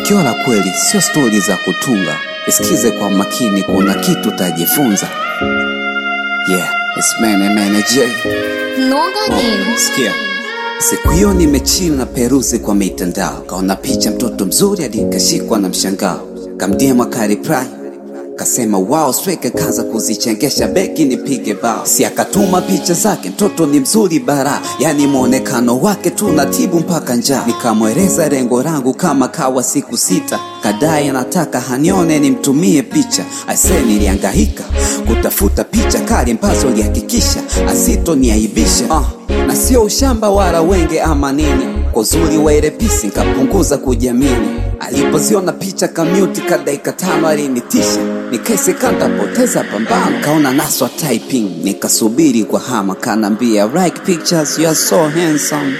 Tukio la kweli sio stori za kutunga, isikize kwa makini, kuna kitu tajifunza. Yeah, it's Mene Mene J. Noga nini? Sikia, siku hiyo nimechill na peruzi kwa mitandao, kaona picha mtoto mzuri hadi nikashikwa na mshangao, kamdiema kariprai kasema wao sweke, kaza kuzichengesha beki nipige bao, si akatuma picha zake, mtoto ni mzuri bara, yani mwonekano wake tunatibu mpaka njaa. Nikamweleza lengo langu kama kawa siku sita, kadai anataka hanione nimtumie picha. Aise, nilihangaika kutafuta picha kali ambazo lihakikisha asitoniaibisha uh, na sio ushamba wala wenge ama nini, kwa uzuri wa ile pisi nkapunguza kujiamini. Alipoziona picha kamuti ka dakika tano alinitisha, nikaiseka ntapoteza pambano. Kaona naswa typing, nikasubiri kwa hama, kanambia like pictures you are so handsome.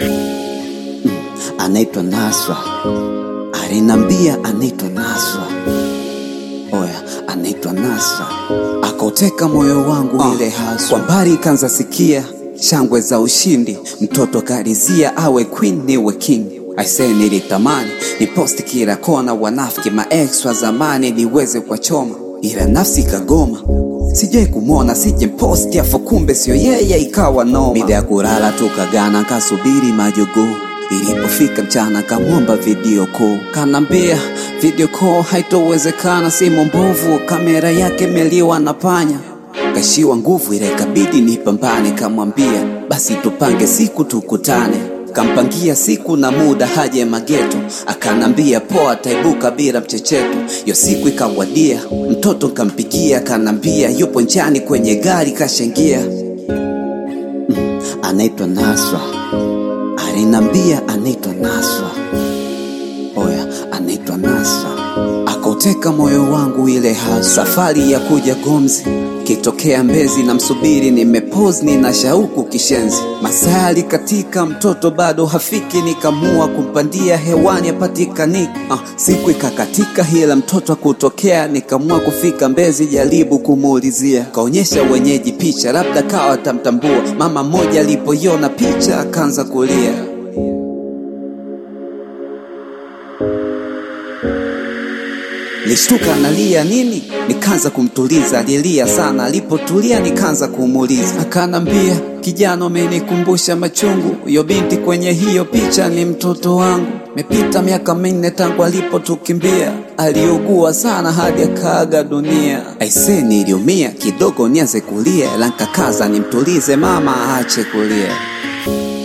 Mm, anaitwa Nasra, alinambia anaitwa Nasra, oya anaitwa Nasra, akauteka moyo wangu ile haswa. Kwa mbali kanza sikia shangwe za ushindi, mtoto karizia awe queen niwe king. Aisee, nilitamani ni posti kila kona, wanafiki maex wa zamani niweze kwa choma, ila nafsi kagoma sijai kumwona sije posti afu kumbe sio yeye, ikawa noma. Mida ya kulala tukagana, kasubiri majogoo Ilipofika mchana kamwomba video call, kanambia video call haitowezekana, simu mbovu, kamera yake meliwa na panya. Kashiwa nguvu ile ikabidi nipambane, kamwambia basi tupange siku tukutane. Kampangia siku na muda haje mageto, akanambia poa, ataibuka bila mchecheto. Yo siku ikawadia, mtoto kampigia, akanambia yupo njiani kwenye gari kashengia. Mm, anaitwa Nasra alinambia anaitwa Nasra, oya, anaitwa Nasra. Akauteka moyo wangu ile hasa. Safari ya kuja Gomzi kitokea Mbezi na msubiri, nimepose nina shauku kishenzi. Masali katika mtoto bado hafiki, nikamua kumpandia hewani apatikaniki. Ah, siku ikakatika hila mtoto akutokea, nikamua kufika Mbezi jaribu kumuulizia. Kaonyesha wenyeji picha, labda kawa atamtambua. Mama mmoja alipoiona picha akaanza kulia. Nishtuka analia nini, nikaanza kumtuliza. Alilia sana, alipotulia nikaanza kumuuliza. Akanambia, kijana, umenikumbusha machungu. Huyo binti kwenye hiyo picha ni mtoto wangu. Mepita miaka minne tangu alipotukimbia, aliugua sana hadi akaaga dunia. Aise, niliumia kidogo, nianze kulia, ila nkakaza nimtulize mama aache kulia.